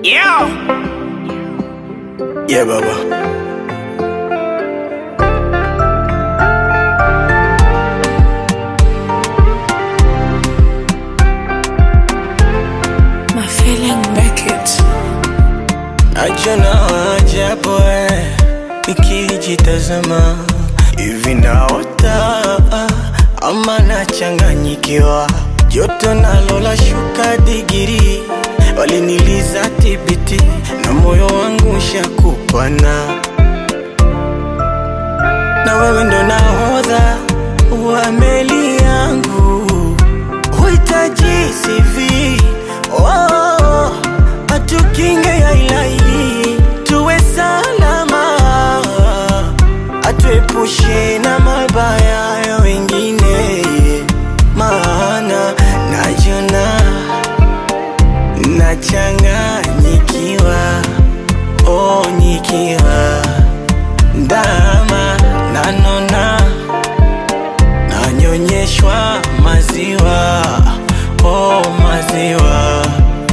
Yeah. Yeah, Baba. My feeling Beckett. Najona ajabu eh, nikijitazama hivi naota ama nachanganyikiwa, joto nalo la shuka digiri, waliniliza tibiti na moyo wangu shakupana, na wewe ndo nahodha wa meli yangu, huhitaji CV oh, atukinge ya ilahi tuwe salama, atuepushe na mabaya ya wengine, maana najona nachanganyikiwa, oh, nikiwa ndama nanona nanyonyeshwa maziwa, oh, maziwa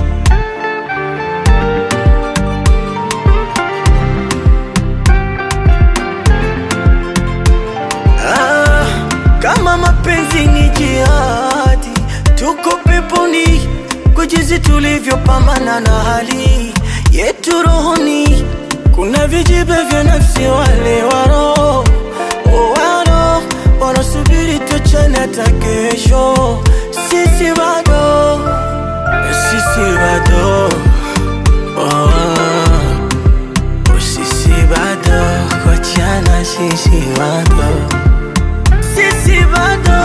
Ah, kama mapenzi ni jihadi, tuko peponi kwa jinsi tulivyopambana na hali yetu rohoni. Kuna vijibe vya nafsi, wale waro waro wanasubiri tuachane hata kesho. Sisi bado, sisi bado oh. Sisi bado kuachana, sisi bado sisi bado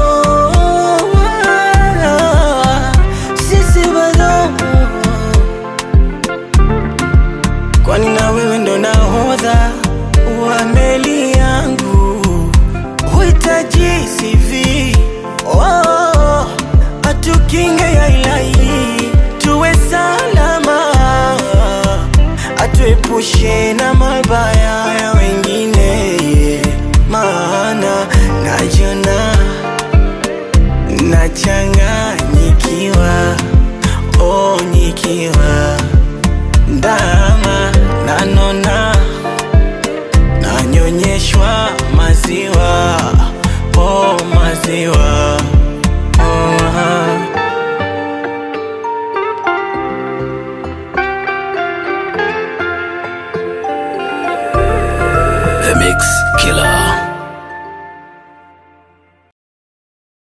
sisi bado kwani na wewe ndo nahodha wa meli yangu huhitaji CV oh, atukinge ya ilahi tuwe salama atuepushe na mabaya ya wengine maana najona nachanganyikiwa oh, nikiwa ndani